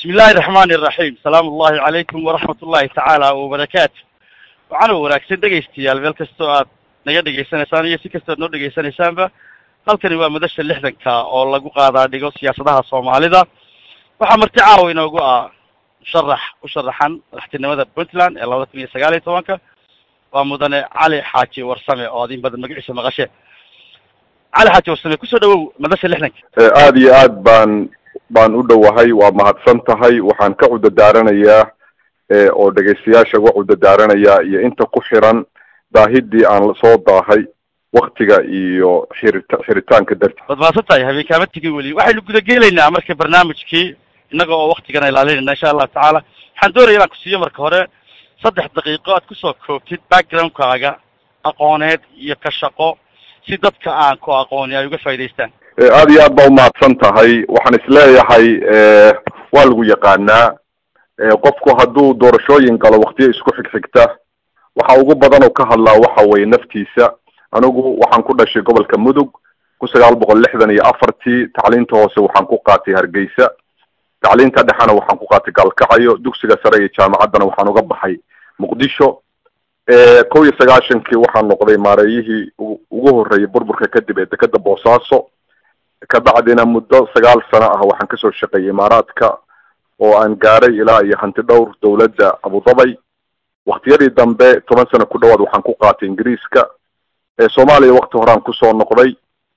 bismi illaahi raxmaani iraxiim salaamu ullahi calaykum waraxmat ullahi tacaala wabarakaatu waxaana wanaagsan dhegaystayaal meel kastoo aad naga dhegaysanaysaan iyo si kastoo aad noo dhegaysanaysaanba halkani waa madasha lixdanka oo lagu qaadaa dhigo siyaasadaha soomaalida waxaa marti caawa inoogu ah musharax u sharaxan madaxtinimada puntland ee labada kun iyo sagaal iyo tobanka waa mudane cali xaaji warsame oo ad in badan magaciisa maqashe cali xaaji warsame kusoo dhawow madasha lixdanka aada iyo aad baan baan u dhowahay waa mahadsan tahay waxaan ka cudadaaranayaa oo dhegaystayaasha uga cudadaaranayaa iyo inta ku xiran daahidii aan soo daahay waktiga iyo xirita xiritaanka darti waad mahadsan tahay habeenkaama tegin weli waxaynu gudagelaynaa marka barnaamijkii innaga oo waktigana ilaalinayna insha allahu tacaala waxaan doonaya inaan ku siiyo marka hore saddex daqiiqo aad kusoo koobtid backgroundkaaga aqooneed iyo ka shaqo si dadka aan ku aqooni ay uga faa'idaystaan aada iyo aad baa umahadsan tahay waxaan isleeyahay waa lagu yaqaanaa qofku hadduu doorashooyin galo waktiyo isku xigxigta waxa ugu badan oo ka hadlaa waxa weye naftiisa anigu waxaan ku dhashay gobolka mudug kun sagaal boqol lixdan iyo afartii tacliinta hoose waxaan ku qaatay hargeysa tacliinta dhexena waxaan ku qaatay gaalkacyo dugsiga sare iyo jaamacaddana waxaan uga baxay muqdisho kow iyo sagaashankii waxaan noqday maareeyihii ugu horreeyay burburka kadib ee dekeda boosaaso ka bacdina muddo sagaal sano ah waxaan kasoo shaqeeyay imaaraadka oo aan gaaray ilaa iyo hanti dhowr dawladda abudabay waktiyadii dambe toban sano ku dhawaad waxaan ku qaatay ingiriiska soomaaliya wakti horaan kusoo noqday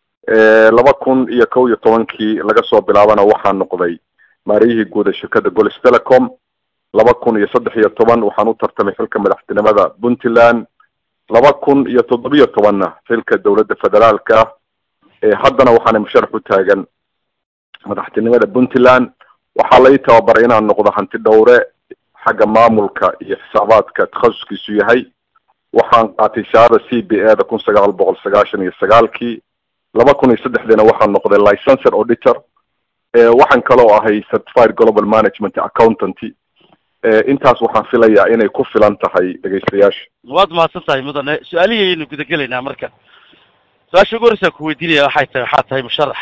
laba kun iyo kow iyo tobankii laga soo bilaabana waxaan noqday maariyihii guuda shirkadda golis telecom laba kun iyo saddex iyo toban waxaan u tartamay xilka madaxtinimada puntland laba kun iyo toddobiyo tobanna xilka dawladda federaalka haddana waxaana musharax u taagan madaxtinimada puntland waxaa lai tababaray inaan noqdo hanti dhowre xagga maamulka iyo xisaabaadka takhasuskiisu yahay waxaan qaatay shahaada c b a da kun sagaal boqol sagaashan iyo sagaalkii laba kun iyo saddexdiina waxaan noqday licenser auditor waxaan kaloo ahay certified global management accountanty intaas waxaan filayaa inay ku filan tahay dhegaystayaasha waad mahadsan tahay mudane su-aalihii aynu gudagelaynaa marka su-aasha ugu horreysa ku weydiinaya waxay tahay waxaa tahay musharax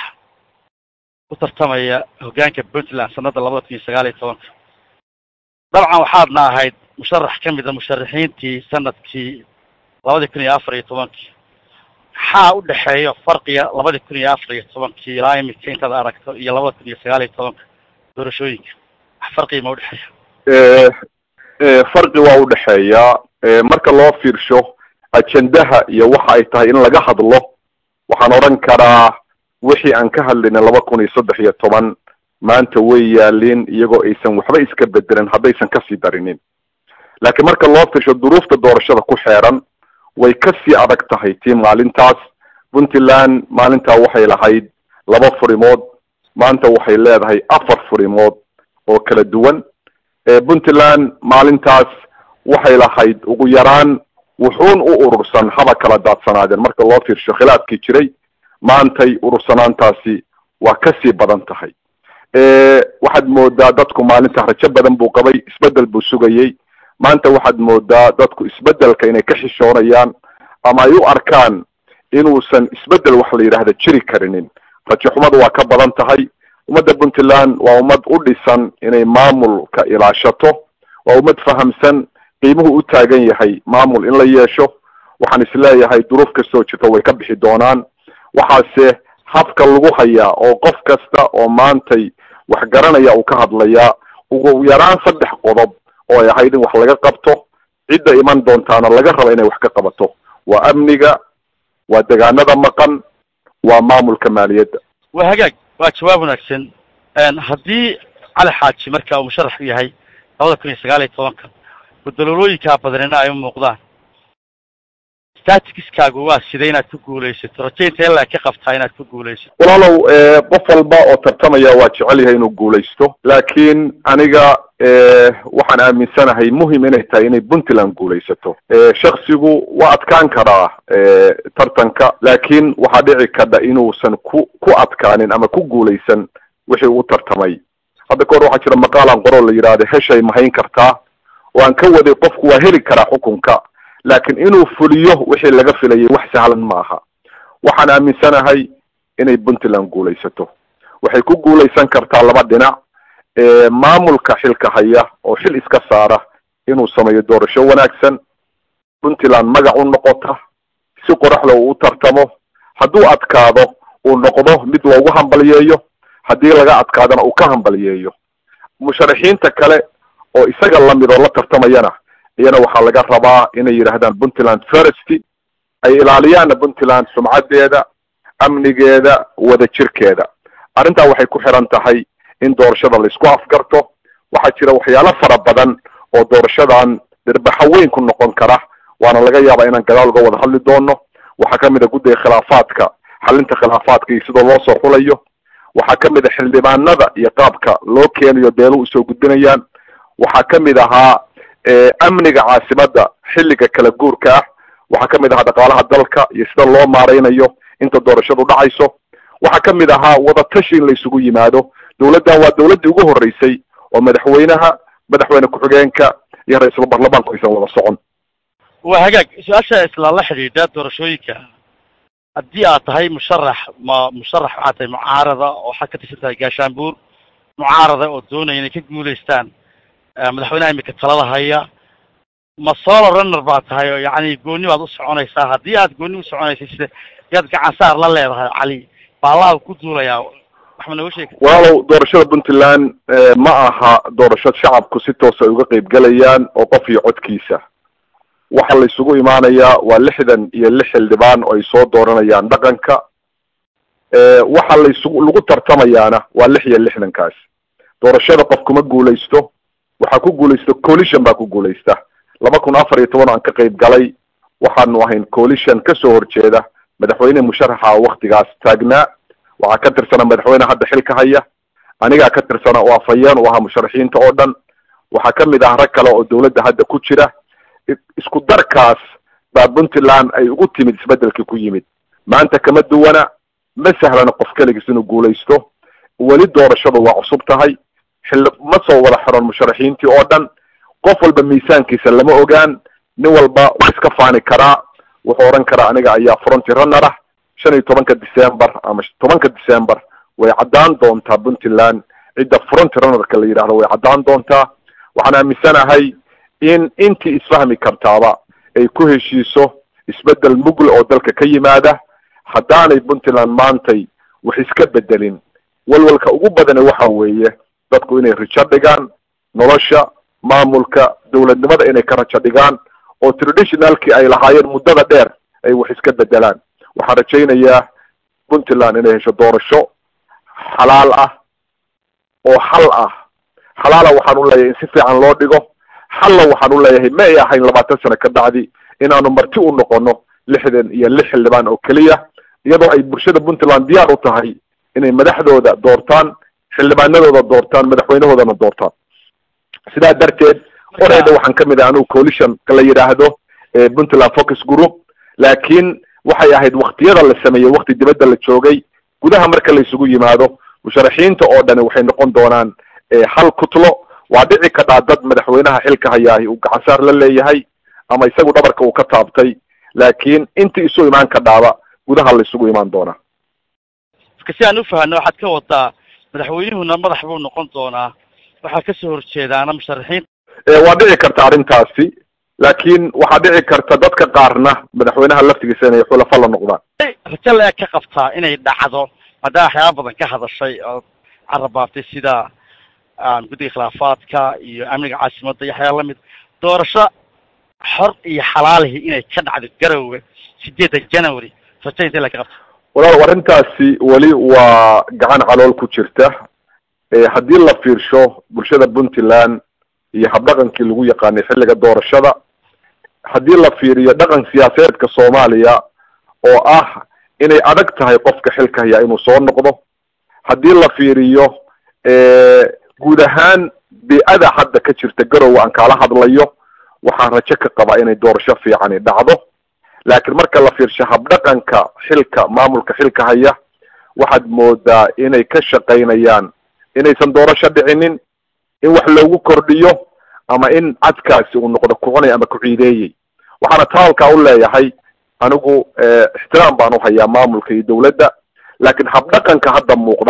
u tartamaya hoggaanka puntland sanada labada kun iyo sagaal iyo tobanka dabcan waxaadna ahayd musharax ka mid a musharaxiintii sanadkii labadii kun iyo afar iyo tobankii maxaa u dhexeeya farqiga labadii kun iyo afar iyo tobankii ilaa imika intaad aragto iyo labada kun iyo sagaal iyo tobanka doorashooyinka wax farqiga ma udhexeeya farqi waa udhexeeyaa marka loo fiirsho ajendaha iyo waxa ay tahay in laga hadlo waxaan odhan karaa wixii aan ka hadlayna laba kun iyo saddex iyo toban maanta way yaalin iyagoo aysan waxba iska bedelin haddaysan kasii darinin laakiin marka loo fiirsho duruufta doorashada ku xeeran way kasii adag tahay tii maalintaas puntland maalintaa waxay lahayd laba furimood maanta waxay leedahay afar furimood oo kala duwan puntland maalintaas waxay lahayd ugu yaraan wuxuun u urursan haba kala daadsanaadeen marka loo fiirsho khilaafkii jiray maantay urursanaantaasi waa kasii badan tahay waxaad moodaa dadku maalinta rajo badan buu qabay isbedel buu sugayey maanta waxaad moodaa dadku isbedelka inay ka xishoonayaan ama ay u arkaan inuusan isbedel wax la yidhaahda jiri karinin rajo xumadu waa ka badan tahay ummadda puntland waa ummad u dhisan inay maamulka ilaashato waa ummad fahamsan qiimuhu u taagan yahay maamul in la yeesho waxaan isleeyahay duruuf kastoo jirto way ka bixi doonaan waxaase habka lagu hayaa oo qof kasta oo maantay wax garanaya uu ka hadlayaa ugu yaraan saddex qodob oo ay ahayd in wax laga qabto cidda iman doontaana laga raba inay wax ka qabato waa amniga waa degaanada maqan waa maamulka maaliyadda waa hagaag waa jawaab wanaagsan haddii cali xaaji marka uu musharax u yahay labada kun iyo sagaal iyo tobanka gudololooyinkaa badanina ay u muuqdaan statiskaagu waa sida inaad ku guulaysato rajaynta ilaa ka qabtaa inaad ku guulaysato walaalow qof walba oo tartamaya waa jecel yahay inuu guulaysto laakiin aniga waxaan aaminsanahay muhim inay tahay inay puntland guulaysato shaksigu waa adkaan karaa tartanka laakiin waxaa dhici kadha inuusan ku ku adkaanin ama ku guulaysan wixii uu tartamay hadda kahor waxaa jira maqaalan qoroo la yidhaahdo heshay mahayn kartaa oo aan ka waday qofku waa heli karaa xukunka laakiin inuu fuliyo wixii laga filayay wax sahlan ma aha waxaan aaminsanahay inay puntland guulaysato waxay ku guulaysan kartaa laba dhinac maamulka xilka haya oo xil iska saara inuu sameeyo doorasho wanaagsan puntland magac u noqota si qoraxda uu u tartamo hadduu adkaado uu noqdo mid loogu hambaliyeeyo haddii laga adkaadana uu ka hambaliyeeyo musharaxiinta kale oo isaga lamid oo la tartamayana iyana waxaa laga rabaa inay yidhaahdaan puntland first ay ilaaliyaanna puntland sumcadeeda amnigeeda wada jirkeeda arrintaa waxay ku xiran tahay in doorashada laisku afgarto waxaa jira waxyaalo fara badan oo doorashadan dhirbaxo weyn ku noqon kara waana laga yaabaa inaan gadaal uga wada hadli doono waxaa kamid a guddiga khilaafaadka xalinta khilaafaadka iyo sidoo loo soo xulayo waxaa kamid a xildhibaanada iyo qaabka loo keenayo beeluhu usoo gudbinayaan waxaa kamid ahaa amniga caasimada xilliga kala guurka ah waxaa kamid ahaa dhaqaalaha dalka iyo sida loo maareynayo inta doorashadu dhacayso waxaa kamid ahaa wadatashi in la isugu yimaado dawladdan waa dawladdii ugu horreysay oo madaxweynaha madaxweyne ku-xigeenka iyo ra-iisul baarlamaanku aysan wada socon waa hagaag su-aasha isla la xidhiidha doorashooyinka haddii aad tahay musharax ma musharax waxaad tahay mucaarada oo waxaad ka tirsan tahay gaashaanbuur mucaarada oo doonaya inay ka guulaystaan madaxweynaha imika talada haya ma solo runner baad tahay oo yacni gooni baad u soconaysaa haddii aad gooni u soconaysay sida yaad gacansaar la leedahay cali baalaha ku duulayaa wax ma nooga sheegi walaalow doorashada puntland ma aha doorasho shacabku si toosa ay uga qeyb gelayaan oo qof iyo codkiisa waxa la isugu imaanayaa waa lixdan iyo lix xildhibaan oo ay soo dooranayaan dhaqanka waxa la isugu lagu tartamayaana waa lix iyo lixdankaas doorashada qof kuma guulaysto waxaa ku guulaysta coalition baa ku guulaysta laba kun afar iyo toban aan ka qeyb galay waxaanu ahayn coalition kasoo horjeeda madaxweyne musharaxa waktigaas taagnaa waxaa ka tirsana madaxweyne hadda xilka haya anigaa ka tirsana oo afhayeen u ahaa musharaxiinta oo dhan waxaa kamid ah rag kale oo dawladda hadda ku jira isku darkaas baa puntland ay ugu timid isbedelkii ku yimid maanta kama duwana ma sahlana qof keligiis inuu guulaysto weli doorashadu waa cusub tahay xilli ma soo wada xiron musharaxiintii oo dhan qof walba miisaankiisa lama ogaan nin walba waa iska faani karaa wuxuu odhan karaa aniga ayaa fronti runner ah shan iyo tobanka december ama tobanka december way caddaan doontaa puntland cidda fronti runnerka la yidhahdo way caddaan doontaa waxaan aaminsanahay in intii isfahmi kartaaba ay ku heshiiso isbedel mugle oo dalka ka yimaada haddaanay puntland maantay wax iska bedelin walwalka ugu badane waxa weeye dadku inay rijo dhigaan nolosha maamulka dawladnimada inay ka rajo dhigaan oo traditionalkii ay lahaayeen muddada dheer ay wax iska bedelaan waxaan rajaynayaa puntland inay hesho doorasho xalaal ah oo xal ah xalaala waxaan u leeyahay in si fiican loo dhigo xalla waxaan u leeyahay ma ay ahayn labaatan sano ka bacdi inaanu marti u noqono lixdan iyo lix xildhibaan oo keliya iyadoo ay bulshada puntland diyaar u tahay inay madaxdooda doortaan xildhibaanadooda doortaan madaxweynahoodana doortaan sidaa darteed oreyda waxaan kamid ah anugu coalition la yidhaahdo puntland focus group laakiin waxay ahayd waktiyada la sameeyey wakti dibadda la joogay gudaha marka la isugu yimaado musharaxiinta oo dhani waxay noqon doonaan hal kutlo waa dhici kadhaa dad madaxweynaha xilka hayaahi uu gacansaar la leeyahay ama isagu dhabarka uu ka taabtay laakiin intii isu imaan kadhaaba gudaha la isugu imaan doonaa iska si aan ufahano waxaad ka wadaa madaxweynuhuna madax buu noqon doonaa waxaa kasoo horjeedaana musharaxiin waa dhici karta arrintaasi laakiin waxaa dhici karta dadka qaarna madaxweynaha laftigiisa inay xulafa la noqdaan rajo la-eg ka qabtaa inay dhacdo maadaama waxyaaba badan ka hadashay oo carabaaftay sida guddiga khilaafaadka iyo amniga caasimadda iyo waxyaala lamid doorasho xor iyo xalaalihi inay ka dhacdo garowe sideedda january rajo intee la ka qabta walaal arrintaasi weli waa gacan calool ku jirta haddii la fiirsho bulshada puntland iyo habdhaqankii lagu yaqaanay xilliga doorashada haddii la fiiriyo dhaqan siyaasadeedka soomaaliya oo ah inay adag tahay qofka xilka hayaa inuu soo noqdo haddii la fiiriyo guud ahaan bi-ada hadda ka jirta garowe aan kaala hadlayo waxaan rajo ka qabaa inay doorasho fiicani dhacdo laakiin marka la fiirsho habdhaqanka xilka maamulka xilka haya waxaad moodaa inay ka shaqaynayaan inaysan doorasho dhicinin in wax loogu kordhiyo ama in cadkaasi uu noqdo kucunay ama ku-ciideeyey waxaana taalkaa u leeyahay anigu ixtiraam baan u hayaa maamulka iyo dawladda laakiin habdhaqanka hadda muuqda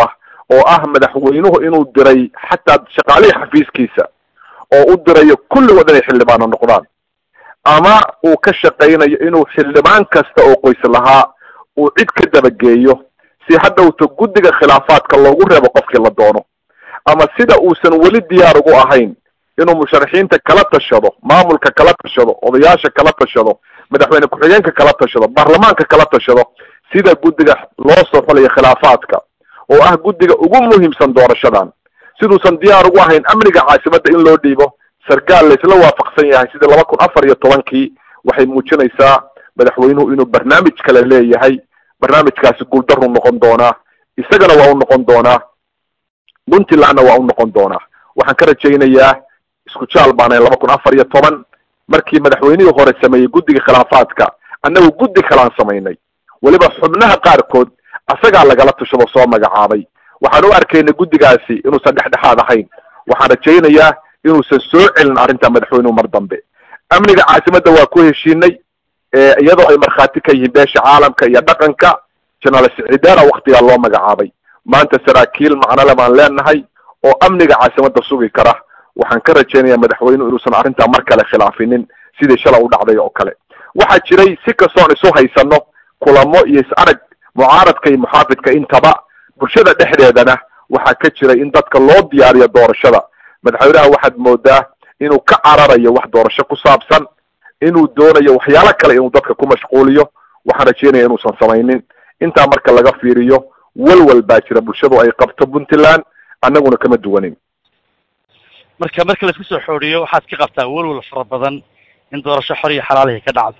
oo ah madaxweynuhu inuu diray xataa shaqaalihii xafiiskiisa oo u dirayo kulligood inay xildhibaano noqdaan ama uu ka shaqaynayo inuu xildhibaan kasta oo qoys lahaa uu cid ka dabageeyo si hadhowta guddiga khilaafaadka loogu reebo qofkii la doono ama sida uusan weli diyaar ugu ahayn inuu musharaxiinta kala tashado maamulka kala tashado odayaasha kala tashado madaxweyne ku-xigeenka kala tashado baarlamaanka kala tashado sida guddiga loo soo xulayo khilaafaadka oo ah guddiga ugu muhiimsan doorashadan siduusan diyaar ugu ahayn amniga caasimadda in loo dhiibo sarkaal laysla waafaqsan yahay sidii laba kun afar iyo tobankii waxay muujinaysaa madaxweynuhu inuu barnaamij kale leeyahay barnaamijkaasi guuldaruu noqon doonaa isagana waa u noqon doonaa puntlandna waa u noqon doonaa waxaan ka rajaynayaa isku jaal baana laba kun afar iyo toban markii madaxweynihii hore sameeyey guddiga khilaafaadka annagu guddi kalaan samaynay weliba xubnaha qaarkood asagaa lagala tashado soo magacaabay waxaan u arkaynay guddigaasi inuusan dhexdhexaad ahayn waxaan rajaynayaa inuusan soo celin arrinta madaxweynuhu mar dambe amniga caasimadda waa ku heshiinay iyadoo ay markhaati ka yihiin beesha caalamka iyo dhaqanka jenaraal sicidaana waktigaa loo magacaabay maanta saraakiil macnole baan leenahay oo amniga caasimadda sugi kara waxaan ka rajaynayaa madaxweynuhu inuusan arrintaa mar kale khilaafinin sidii shala u dhacday oo kale waxaa jiray si kastoon isu haysano kulamo iyo is arag mucaaradka iyo muxaafidka intaba bulshada dhexdeedana waxaa ka jiray in dadka loo diyaariyo doorashada madaxweynaha waxaad moodaa inuu ka cararayo wax doorasho ku saabsan inuu doonayo waxyaalo kale inuu dadka ku mashquuliyo waxaan rajeynaya inuusan samaynin intaa marka laga fiiriyo walwal baa jira bulshadu ay qabto puntland annaguna kama duwanin marka marka laisku soo xooriyo waxaad ka qabtaa walwal fara badan in doorasho xor iyo xalaalihi ka dhacdo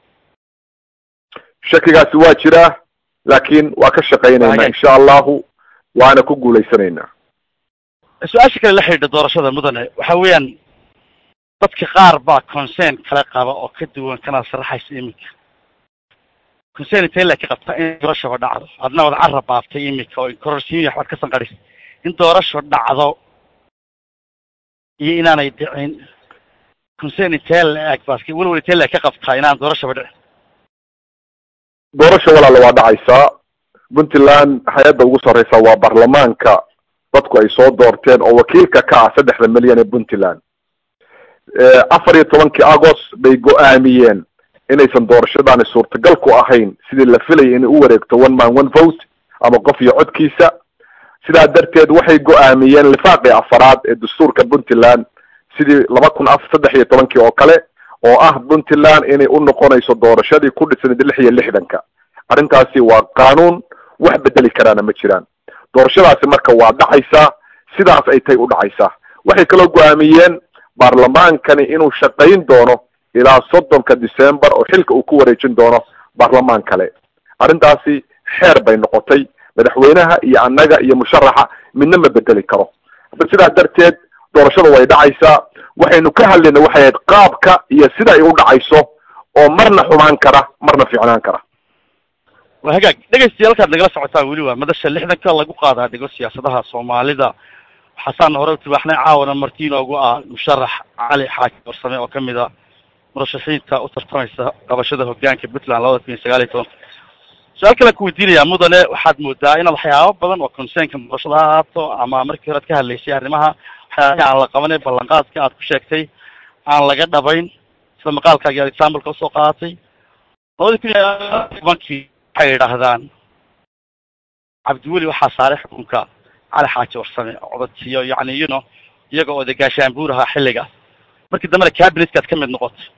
shakigaasi waa jiraa laakiin waa ka shaqaynaynaa insha allahu waana ku guulaysanaynaa su-aasha kale la xidhiidha doorashada mudane waxa weeyaan dadka qaar baa concern kale qaba oo ka duwan kana sharaxaysa iminka concern intee la ka qabta in doorashaba dhacdo adna wad carab baaftay iminka oo kororsiimiya waxbaad ka sanqadhis in doorasho dhacdo iyo inaanay dhicin concern intee la eg baas welwel intee la ka qabtaa inaan doorashaba dhicin doorasha walaala waa dhacaysaa puntland hay-adda ugu sarreysa waa baarlamaanka dadku ay soo doorteen oo wakiilka ka ah saddexda milyan ee puntland afar iyo tobankii agost bay go-aamiyeen inaysan doorashadaani suurtagal ku ahayn sidii la filayay inay u wareegto one man one vote ama qof iyo codkiisa sidaa darteed waxay go-aamiyeen lifaaqii afaraad ee dastuurka puntland sidii laba kun af saddex iyo tobankii oo kale oo ah puntland inay u noqonayso doorashadii ku dhisnayd lix iyo lixdanka arrintaasi waa qaanuun wax bedeli karaana ma jiraan doorashadaasi marka waa dhacaysaa sidaas ay tay u dhacaysaa waxay kaloo go-aamiyeen baarlamaankani inuu shaqayn doono ilaa soddonka december oo xilka uu ku wareejin doono baarlamaan kale arrintaasi xeer bay noqotay madaxweynaha iyo annaga iyo musharaxa midna ma bedeli karo sidaas darteed doorashada way dhacaysaa waxaynu ka hadlayna waxay ahayd qaabka iyo sida ay u dhacayso oo marna xumaan kara marna fiicnaan kara waa hagaag dhegaystayaal halkaad nagala socotaan weli waa madasha lixdanka lagu qaadaa dhigo siyaasadaha soomaalida waxaasaana hore u tibaaxnay caawana marti inoogu ah musharax cali xaaji barsame oo kamid a murashaxiinta u tartamaysa qabashada hogaanka puntland labada kun iyo sagaal iyo tobanka su-aal kalean ku weydiinayaa mudane waxaad moodaa inaad waxyaaba badan oo concernka doorashada ha ahaato ama markii hore ad ka hadlaysay arrimaha waxyaabihii aan la qabanay ballanqaadka aad ku sheegtay aan laga dhabayn sida maqaalkaagi aad exampleka usoo qaadatay labadii kun iyo tobankii waxay yidhaahdaan cabdiweli waxaa saaray xukunka cali xaaji warsame codadsiyo yani you know iyaga oo de gaashaanbuur ahaa xilligaas markii dambena cabinetkaad ka mid noqotay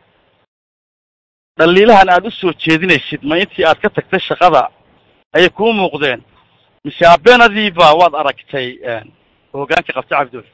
dhaliilahan aad usoo jeedinaysid ma intii aad ka tagtay shaqada ayay kuu muuqdeen mise abeenadiiba waad aragtay hogaanka qabtay cabdiweli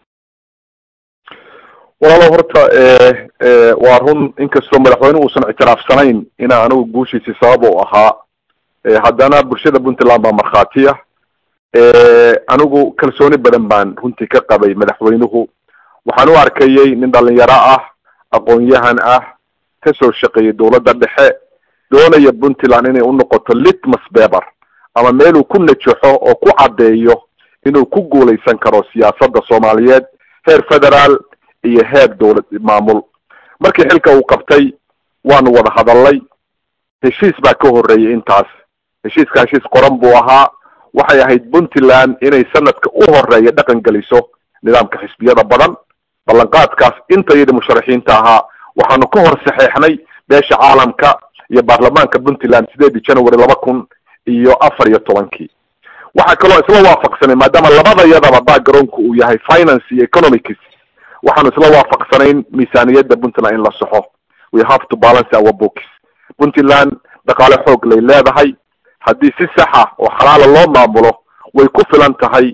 walaalo horta waa run inkastoo madaxweyne uusan ictiraafsanayn inaa anigu guushiisii sabab u ahaa haddana bulshada puntland baa markhaatiya anigu kalsooni badan baan runtii ka qabay madaxweynuhu waxaan u arkayay nin dhalinyaro ah aqoon-yahan ah kasoo shaqeeyay dawladda dhexe doonaya puntland inay u noqoto litmas beber ama meeluu ku najaxo oo ku caddeeyo inuu ku guulaysan karo siyaasadda soomaaliyeed heer federaal iyo heer dawlad maamul markii xilka uu qabtay waanu wada hadalnay heshiis baa ka horreeyay intaas heshiiska heshiis qoran buu ahaa waxay ahayd puntland inay sanadka u horeeya dhaqan geliso nidaamka xisbiyada badan ballanqaadkaas intayada musharaxiinta ahaa waxaanu ka hor saxeexnay beesha caalamka iyo baarlamaanka puntland sideedii january laba kun iyo afar iyo tobankii waxaa kaloo isla waafaqsanay maadaama labadayadaba backgroundku uu yahay finance iyo economics waxaanu isla waafaqsanayn miisaaniyadda puntland in la soxo we have to balance our books puntland dhaqaale xoog lay leedahay haddii si saxa oo xalaala loo maamulo way ku filan tahay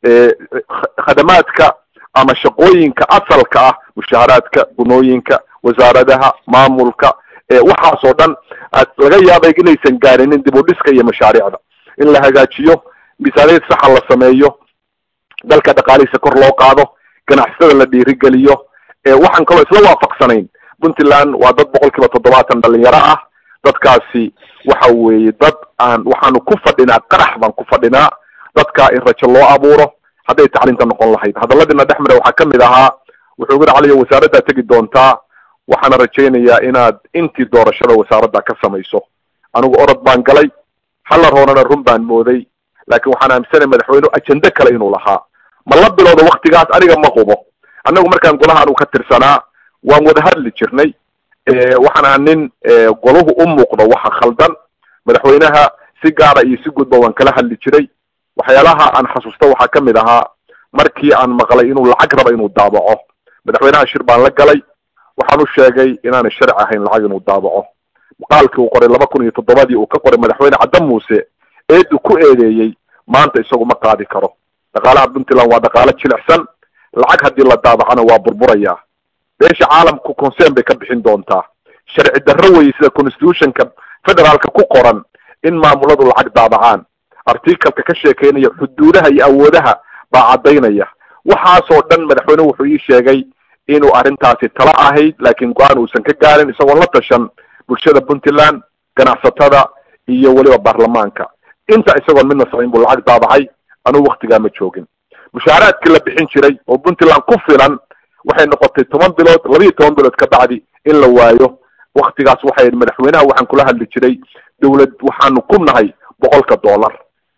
khadamaadka ama shaqooyinka asalka ah mushaharaadka gunooyinka wasaaradaha maamulka waxaas oo dhan laga yaabay inaysan gaarinin dib u dhiska iyo mashaariicda in la hagaajiyo miisaaniyad saxa la sameeyo dalka dhaqaalihiisa kor loo qaado ganacsatada la dhiirigeliyo waxaan kaloo isla waafaqsanayn puntland waa dad boqol kiiba toddobaatan dhalinyaro ah dadkaasi waxa weeye dad aan waxaanu ku fadhinaa qarax baan ku fadhinaa dadka in rajo loo abuuro hadday tacliinta noqon lahayd hadaladiina dhex mare waxaa kamid ahaa wuxuu yiri caliyo wasaaraddaa tegi doontaa waxaana rajaynayaa inaad intii doorashada wasaaradda ka samayso anigu orod baan galay halar hoorana run baan mooday laakiin waxaan aaminsanay madaxweyne ajende kale inuu lahaa ma la bilowda waktigaas aniga ma hubo annagu markaan golaha anugu ka tirsanaa waan wada hadli jirnay waxaan aha nin golahu u muuqdo waxa khaldan madaxweynaha si gaara iyo si gudba waan kala hadli jiray waxyaalaha aan xasuusta waxaa kamid ahaa markii aan maqlay inuu lacag raba inuu daabaco madaxweynaha shir baan la galay waxaan u sheegay inaanay sharci ahayn lacag inuu daabaco maqaalkii uu qoray laba kun iyo toddobadii uu ka qoray madaxweyne cadda muuse eedu ku eedeeyey maanta isagu ma qaadi karo dhaqaalaha puntland waa dhaqaalo jilicsan lacag haddii la daabacana waa burburayaa beesha caalamku concern bay ka bixin doontaa sharci darro weye sida constitutionka federaalka ku qoran in maamuladu lacag daabacaan articalka ka sheekeynaya xuduudaha iyo awoodaha baa caddaynaya waxaasoo dhan madaxweyne wuxuu ii sheegay inuu arrintaasi tala ahayd laakiin go-aan uusan ka gaarin isagoon la tashan bulshada puntland ganacsatada iyo weliba baarlamaanka inta isagoon midna samayn buu lacag daabacay anugu waktigaa ma joogin mushaaraadkii la bixin jiray oo puntland ku filan waxay noqotay toban bilood labiiyo toban bilood ka bacdi in la waayo waktigaas waxay madaxweynaha waxaan kula hadli jiray dawlad waxaanu ku nahay boqolka dollar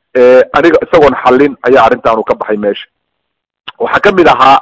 aniga isagoon xallin ayaa arrintaanu ka baxay meesha waxaa kamid ahaa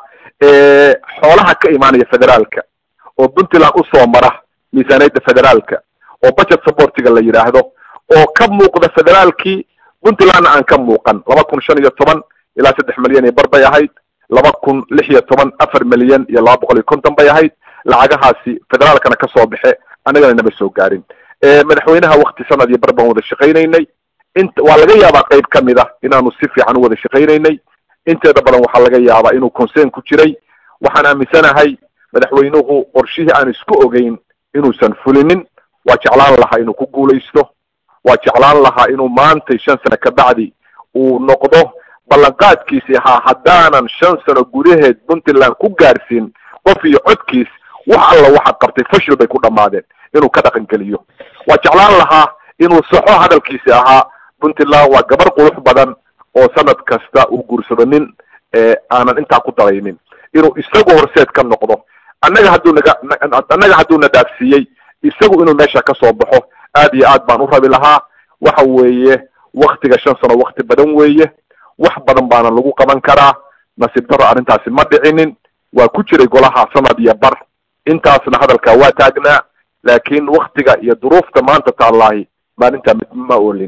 xoolaha ka imaanaya federaalka oo puntland usoo mara miisaaniyadda federaalka oo budget supportiga la yidhaahdo oo ka muuqda federaalkii puntlandna aan ka muuqan laba kun shan iyo toban ilaa saddex milyan iyo bar bay ahayd laba kun lix iyo toban afar milyan iyo laba boqol iyo konton bay ahayd lacagahaasi federaalkana kasoo baxe annagana nama soo gaarin madaxweynaha wakti sanad iyo bar baan wada shaqaynaynay int waa laga yaabaa qayb kamid ah inaanu si fiican u wada shaqaynaynay inteeda badan waxaa laga yaabaa inuu concern ku jiray waxaan aaminsanahay madaxweynuhu qorshihii aan isku ogeyn inuusan fulinin waa jeclaan lahaa inuu ku guulaysto waa jeclaan lahaa inuu maantay shan sano ka bacdi uu noqdo ballanqaadkiisi ahaa haddaanan shan sano gudaheed puntland ku gaarsiin qof iyo codkiis wax alla waxaad qabtay fashil bay ku dhammaadeen inuu ka dhaqan geliyo waa jeclaan lahaa inuu saxo hadalkiisi ahaa puntland waa gabar qurux badan oo sanad kasta uu guursado nin aanan intaa ku daraynin inuu isagu horseed ka noqdo annaga hadduu naga annaga hadduu na dhaafsiiyey isagu inuu meesha kasoo baxo aad iyo aad baan u rabi lahaa waxa weeye waktiga shan sano wakti badan weeye wax badan baana lagu qaban karaa nasiib darro arrintaasi ma dhicinin waa ku jiray golaha sanad iyo bar intaasna hadalkaa waa taagnaa laakiin waktiga iyo duruufta maanta taallaahi maalintaa mid ma oolin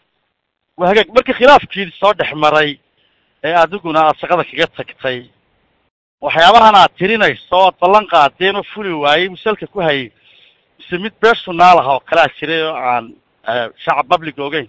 waa hagaag markii khilaafkii soo dhex maray ee adiguna aad shaqada kaga tagtay waxyaabahan aad tirinayso oad ballan qaadeen oo fuli waayey musalka ku hayay mise mid personaal ah oo kalaa jiray oo aan shacab public ogeyn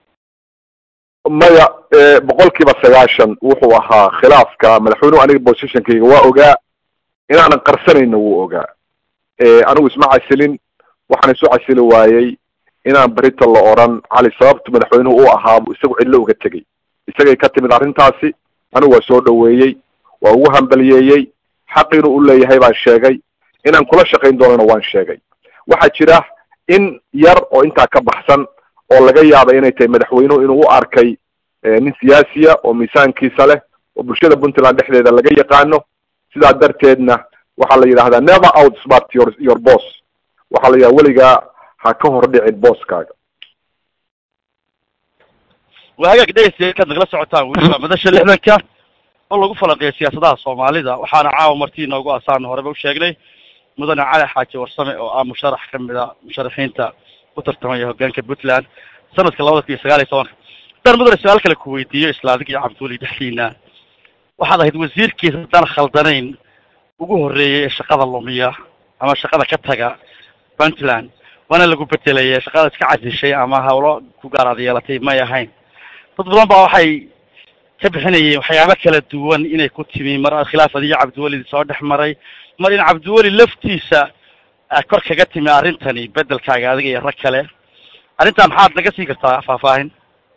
maya boqol kiiba sagaashan wuxuu ahaa khilaafka madaxweynuhu aniga positionkayga waa ogaa inaanan qarsanayna wuu ogaa anigu isma casilin waxaan isu casili waayey inaan berita la oran cali sababtu madaxweynuhu u ahaabu isagu cidlo uga tegay isagay ka timid arrintaasi anigu waa soo dhaweeyey waa ugu hambaliyeeyey xaq inuu u leeyahay baan sheegay inaan kula shaqayn doonana waan sheegay waxaa jira in yar oo intaa ka baxsan oo laga yaaba inay tahay madaxweynuhu inuu u arkay nin siyaasiya oo miisaankiisa leh oo bulshada puntland dhexdeeda laga yaqaano sidaa darteedna waxaa la yidhahdaa never out smart your your boss waxaa la yidhahda weligaa ha ka hor dhicin booskaaga waa hagaag dhegeystayaal kaad nagala socotaan weli waa madasha lixdanka oo lagu falanqeeyo siyaasadaha soomaalida waxaana caawa martii inoogu asaana horeba u sheegnay mudane cali xaaji warsame oo ah musharax ka mid a musharaxiinta u tartamaya hogaanka puntland sanadka labada kun iyo sagaal iyo tobanka haddaan mudane su-aal kale ku weydiiyo isla adig iyo cabdiweli dhexdiina waxaad ahayd wasiirkiisa haddaan khaldanayn ugu horreeyay ee shaqada lumiya ama shaqada ka taga puntland waana lagu bedelaya shaqada iska casishay ama hawlo ku gaaraad yeelatay may ahayn dad badan baa waxay ka bixinayeen waxyaabo kala duwan inay ku timi mar khilaaf adiyo cabdiweli soo dhex maray mar in cabdiweli laftiisa kor kaga timi arrintani bedelkaaga adiga iyo rag kale arrintaa maxaad naga siin kartaa faahfaahin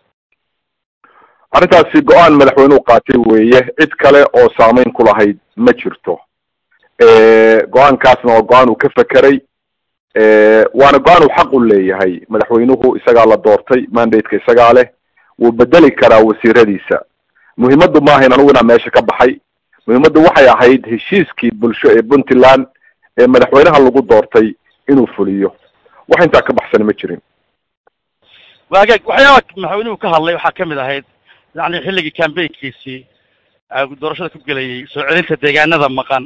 arrintaasi go-aan madaxweynuhu qaatay weeye cid kale oo saameyn ku lahayd ma jirto go-aankaasna waa go-aan uu ka fekeray waana go-aan uu xaq u leeyahay madaxweynuhu isagaa la doortay mandate-ka isagaa leh wuu bedeli karaa wasiiradiisa muhiimaddu maaha in anugu inaa meesha ka baxay muhiimaddu waxay ahayd heshiiskii bulsho ee puntland ee madaxweynaha lagu doortay inuu fuliyo wax intaa ka baxsani ma jirin waagaag waxyaaba madaxweynuhu ka hadlay waxaa kamid ahayd yani xilligii cambaynkiisii doorashada ku gelayay soo celinta deegaanada maqan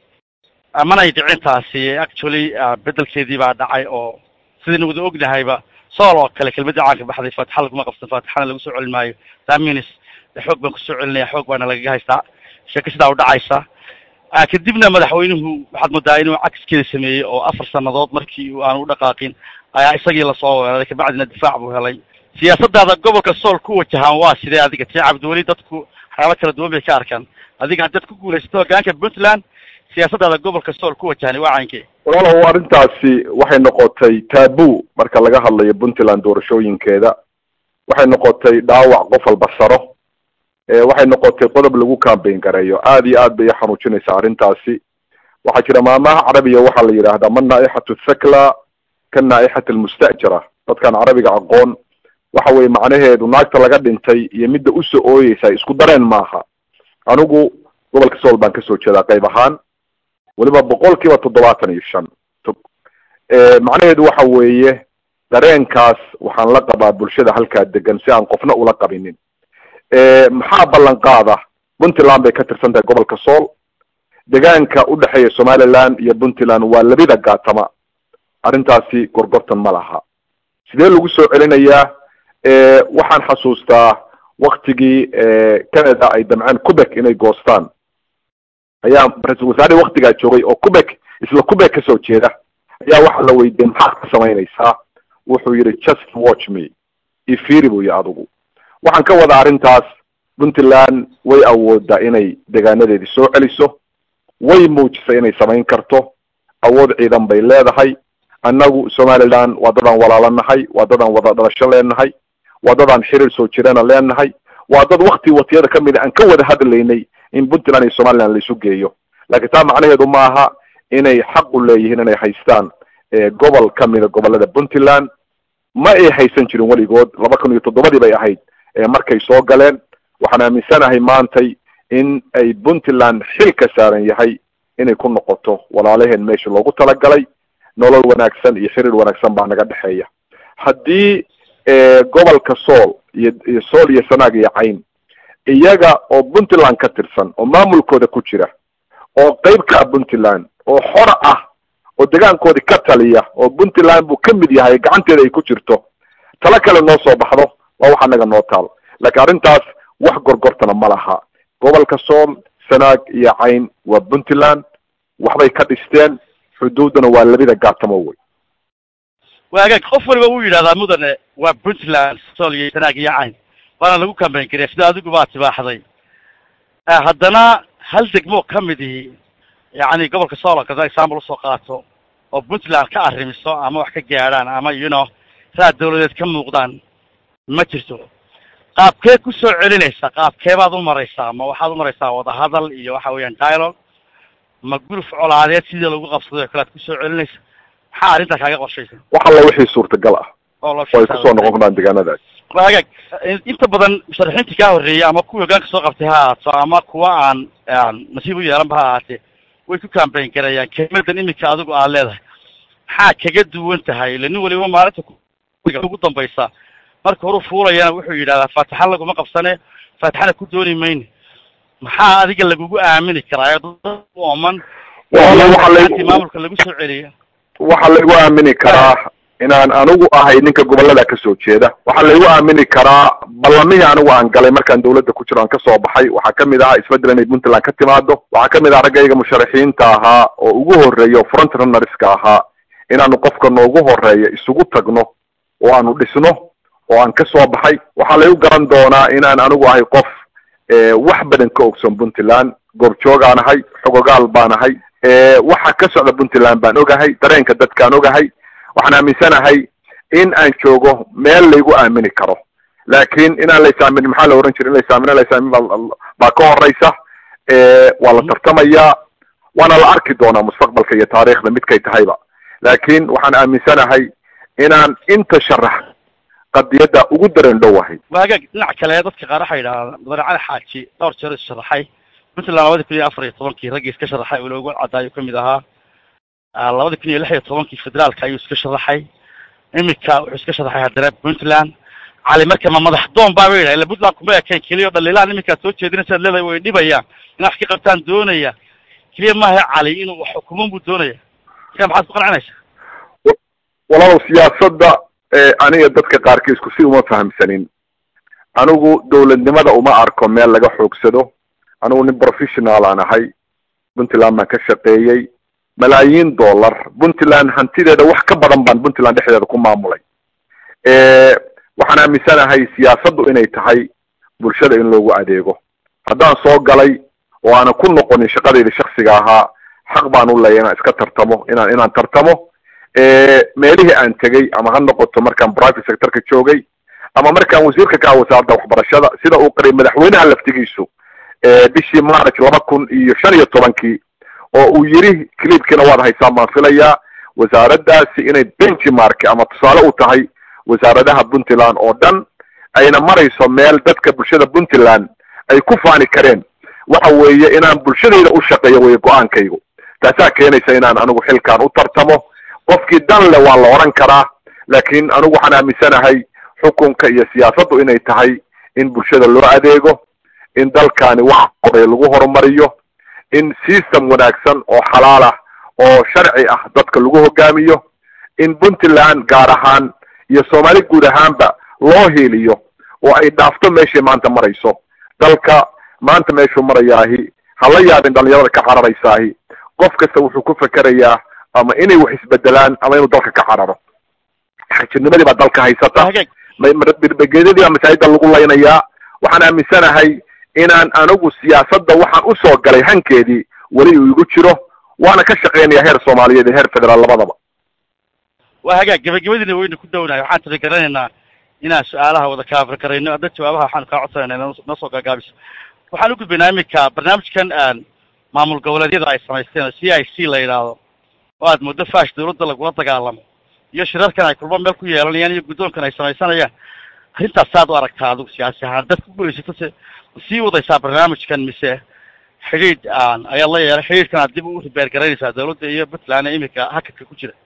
manay dhicintaasi actually bedelkeedii baa dhacay oo sidaynu wada ognahayba sool oo kale kelmadii caanka baxday faatixa laguma qabsan faatixana lagu soo celin maayo taminis xoog baan kusoo celinaya xoog baana lagaga haystaa sheeko sidaa u dhacaysa kadibna madaxweynuhu waxaad moodaa inuu cagskeeda sameeyey oo afar sanadood markii aan u dhaqaaqin ayaa isagii lasoo weeraray kabacdina difaac buu helay siyaasadaada gobolka sool ku wajahaan waa sidee adiga tii cabdiweli dadku waxyaaba kala duwan bay ka arkaan adiga haddaad ku guulaysato hogaanka puntland siyaasadaada gobolka sool ku wajahani waa caynkee walaalow arrintaasi waxay noqotay taabu marka laga hadlayo puntland doorashooyinkeeda waxay noqotay dhaawac qof walba saro waxay noqotay qodob lagu cambayn gareeyo aad iyo aad bay xanuujinaysaa arrintaasi waxaa jira maamaha carabiya waxaa la yidhaahdaa ma naaixatu thakla ka naaixati almustajara dadkaan carabiga aqoon waxa weye macnaheedu naagta laga dhintay iyo midda usoo ooyeysa isku dareen maaha anigu gobolka sool baan kasoo jeedaa qayb ahaan weliba boqol kiiba toddobaatan iyo shan macnaheedu waxa weeye dareenkaas waxaan la qabaa bulshada halkaa degan si aan qofna ula qabinin maxaa ballan qaada puntland bay ka tirsan tahay gobolka sool degaanka udhexeeya somaliland iyo puntland waa labida gaatama arrintaasi gorgortan ma laha sidee lagu soo celinayaa waxaan xasuustaa waktigii canada ay damceen quebec inay goostaan ayaa ra-iisul wasaare waktigaa joogay oo quebec isla quebec kasoo jeeda ayaa waxaa la weydiiyey maxaad ka samaynaysaa wuxuu yidhi just watch me ifiri buu yihi adigu waxaan ka wadaa arrintaas puntland way awoodaa inay degaanadeedii soo celiso way muujisay inay samayn karto awood ciidan bay leedahay annagu somaliland waa dadaan walaalanahay waa dadaan wada dhalasho leenahay waa dadaan xiriir soo jirana leenahay waa dad wakti watiyada kamid a aan ka wada hadlaynay in puntland iyo somaliland laisu geeyo laakiin taa macnaheedu ma aha inay xaq u leeyihiin inay haystaan gobol kamida gobolada puntland ma ay haysan jirin weligood laba kun iyo toddobadii bay ahayd markay soo galeen waxaan aaminsanahay maantay in ay puntland xil ka saaran yahay inay ku noqoto walaalaheen meesha loogu talagalay nolol wanaagsan iyo xiriir wanaagsan baa naga dhexeeya haddii gobolka sool iyo iyo sool iyo sanaag iyo cayn iyaga oo puntland ka tirsan oo maamulkooda ku jira oo qeyb ka ah puntland oo xora ah oo degaankoodii ka taliya oo puntland buu ka mid yahay gacanteeda ay ku jirto talo kale noo soo baxdo waa wax anaga noo taal laakiin arrintaas wax gorgortana ma laha gobolka sool sanaag iyo cayn waa puntland waxbay ka dhisteen xuduuddana waa labida gaatamo wey waagaag qof waliba wuu yidhahdaa mudane waa puntland sool iyo sanaag iyo cayn waana lagu kambayn kariya sida adigu baa tibaaxday haddana hal degmo ka midihi yacni gobolka sool kada example usoo qaato oo puntland ka arrimiso ama wax ka gaadhaan ama you know raad dawladeed ka muuqdaan ma jirto qaabkee ku soo celinaysa qaabkee baad u maraysaa ma waxaad u maraysaa wadahadal iyo waxa weeyaan dialogue ma guluf colaadeed sidii lagu qabsaday oo kale ad kusoo celinaysa maxaa arrintaa kaaga qorshaysa wax alla wixii suurtagal ah oo oo ay kusoo noqon karaan deegaanadaas waagaag inta badan musharaxiintii kaa horreeyay ama kuwii hogaanka soo qabtay ha ahaato ama kuwa aan nasiib u yeelanba ha ahaatee way ku kambayn garayaan kelimadan iminka adigu aad leedahay maxaa kaga duwan tahay ila nin waliba maalinta ugu dambaysa marka horu fuulayana wuxuu yidhahdaa faataxa laguma qabsane faataxana ku dooni mayne maxaa adiga lagugu aamini karaa dad ooman maamulka lagu soo celiya waxaa laygu aamini karaa inaan anigu ahay ninka gobollada kasoo jeeda waxaa laygu aamini karaa ballamihii anigu aan galay markaan dawladda ku jiro aan kasoo baxay waxaa kamid ahaa isbeddel inay puntland ka timaado waxaa kamid aha raggayga musharaxiinta ahaa oo ugu horreeya oo front runnerska ahaa inaanu qofka noogu horeeya isugu tagno oo aanu dhisno oo aan kasoo baxay waxaa laygu garan doonaa inaan anigu ahay qof wax badan ka ogson puntland goobjoogaan ahay xogogaal baan ahay waxa ka socda puntland baan ogahay dareenka dadkaan ogahay waxaan aaminsanahay in aan joogo meel laygu aamini karo laakiin inaan laysaamin maxaa la ohan jira in laysaamina laysaamin baa ka horeysa waa la tartamayaa waana la arki doonaa mustaqbalka iyo taariikhda midkay tahayba laakiin waxaan aaminsanahay inaan inta sharax qadiyadda ugu dareen dhowahay waagaag dhinac kale dadka qaar waxay yidhahdaan mudane cali xaaji dhowr jeer is sharaxay puntland labadi kun iyo afar iyo tobankii raggii iska sharaxay oo loogu cadaayo kamid ahaa labadi kun iyo lix iyo tobankii federaalka ayuu iska sharaxay iminka wuxuu iska sharaxay haddana puntland cali marka ma madax doon baaba yidhaha illa puntland kuma ekeen keliya o dhaliilaan iminkaad soo jeedinaysaad leedahay way dhibayaan in wax ka qabtaan doonaya keliya maaha cali inuu wax xukuman buu doonaya marka maxaad ku qancinaysaa walaalow siyaasadda aniga dadka qaarkiisku si uma fahamsanin anigu dawladnimada uma arko meel laga xoogsado anigu nin professional aan ahay puntland baan ka shaqeeyey malaayiin dollar puntland hantideeda wax ka badan baan puntland dhexdeeda ku maamulay waxaan aaminsanahay siyaasaddu inay tahay bulshada in loogu adeego haddaan soo galay oo aanan ku noqonin shaqadayda shaksiga ahaa xaq baan u leeya inaan iska tartamo inaan inaan tartamo meelihii aan tegey ama ha noqoto markaan private sectorka joogay ama markaan wasiirka ka ah wasaaradda waxbarashada sida uu qaray madaxweynaha laftigiisu bishii march laba kun iyo shan iyo tobankii oo uu yiri clipkiina waad haysaan baan filayaa wasaaraddaasi inay benchmark ama tusaale u tahay wasaaradaha puntland oo dhan ayna marayso meel dadka bulshada puntland ay ku faani kareen waxa weeye inaan bulshadayda u shaqeeyo weye go-aankaygu taasaa keenaysa inaan anigu xilkaan u tartamo qofkii dan le waa la odhan karaa laakiin anigu waxaan aaminsanahay xukunka iyo siyaasaddu inay tahay in bulshada loo adeego in dalkani wax qoray lagu horumariyo in system wanaagsan oo xalaal ah oo sharci ah dadka lagu hogaamiyo in puntland gaar ahaan iyo soomaali guud ahaanba loo hiiliyo oo ay dhaafto meeshay maanta marayso dalka maanta meeshuu marayaahi hala yaabin dhalinyarada ka cararaysaahi qof kasta wuxuu ku fekerayaa ama inay wax isbedelaan ama inuu dalka ka cararo xajirnimadii baa dalka haysata birbegeedadii baa masaajida lagu laynayaa waxaan aaminsanahay inaan anigu siyaasadda waxaan usoo galay hankeedii weli uu igu jiro waana ka shaqeynaya heer soomaaliyeed iyo heer federaal labadaba waa hagaag gabagabadiina waynu ku downahay waxaan tiri garanaynaa inaan su-aalaha wada kaafir karayno hadda jawaabaha waxaanu kaa codsanayna noo soo gaagaabiso waxaan u gudbaynaa iminka barnaamijkan maamul goboleedyada ay samaysteen oo c i c la yidhaahdo oo aad muddo fash dawladda lagula dagaalamo iyo shirarkan ay kulmo meel ku yeelanayaan iyo guddoonkan ay samaysanayaan arrintaas saad u aragtaa adigu siyaasi ahaan dad ku gulaysato se sii wadaysaa barnaamijkan mise xidhiidh ayaad la yeelay xidhiidhkan aad dib u ribeer garaynaysaa dawladda iyo puntland ee iminka hakadka ku jira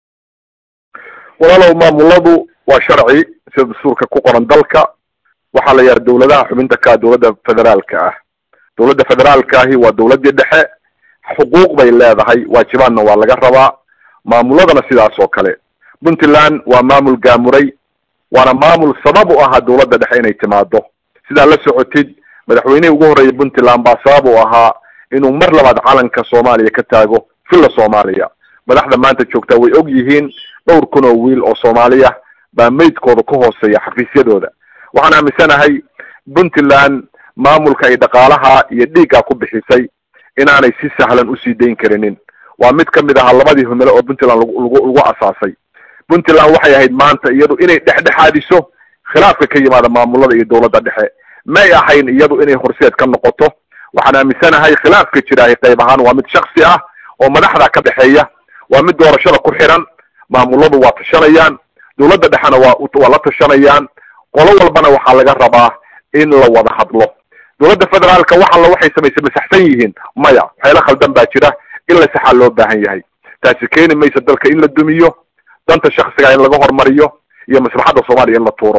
walaalow maamuladu waa sharci sida dastuurka ku qoran dalka waxaa la yahay dawladaha xubinta ka dawladda federaalka ah dawladda federaalka ahi waa dawladdii dhexe xuquuq bay leedahay waajibaadna waa laga rabaa maamuladana sidaas oo kale puntland waa maamul gaamuray waana maamul sabab u ahaa dawladda dhexe inay timaado sidaa la socotid madaxweynihii ugu horreeyay puntland baa sabab u ahaa inuu mar labaad calanka soomaaliya ka taago villa soomaaliya madaxda maanta joogtaa way og yihiin dhowr kun oo wiil oo soomaaliya baa meydkooda ka hooseeya xafiisyadooda waxaan aaminsanahay puntland maamulka ay dhaqaalaha iyo dhiigga ku bixisay inaanay si sahlan usii dayn karinin waa mid kamid ahaa labadii humile oo puntland lagu lagu lagu asaasay puntland waxay ahayd maanta iyadu inay dhexdhexaadiso khilaafka ka yimaada maamulada iyo dawladda dhexe may ahayn iyadu inay horseed ka noqoto waxaan aaminsanahay khilaafka jiraahay qayb ahaan waa mid shaksi ah oo madaxda ka dhexeeya waa mid doorashada ku xiran maamuladu waa tashanayaan dawladda dhexena waa waa la tashanayaan qolo walbana waxaa laga rabaa in la wada hadlo dawladda federaalka wax alla waxay samaysay masaxsan yihiin maya waxyaala khaldan baa jira in la saxaa loo baahan yahay taasi keeni maysa dalka in la dumiyo danta shaksiga in laga hormariyo iyo maslaxadda soomaaliya in la tuuro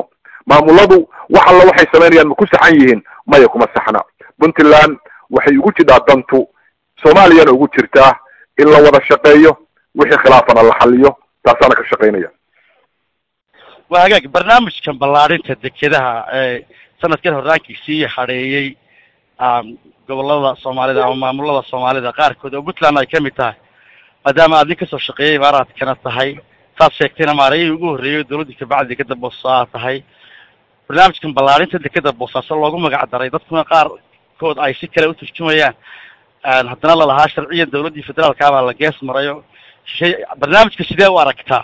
maamuladu wax alla waxay samaynayaan ma ku saxan yihiin maya kuma saxna puntland waxay ugu jidhaa dantu soomaaliyana ugu jirtaa in la wada shaqeeyo wixii khilaafana la xaliyo taasaana ka shaqaynaya waa hagaag barnaamijkan ballaadhinta dekedaha ee sanadkan horraankiisii hadheeyey gobolada soomaalida ama maamulada soomaalida qaarkood oo puntland ay ka mid tahay maadaama aad nin kasoo shaqeeyay imaaraadkana tahay saad sheegtayna maarayihii ugu horreeyay dawladdii kabacdi dekeda boosaaso aad tahay barnaamijkan ballaadhinta dekeda boosaaso loogu magac daray dadkuna qaarkood ay si kale u turjumayaan haddana lalahaa sharciyan dawladdii federaalkaabaa la gees marayo shay barnaamijka sidee u aragtaa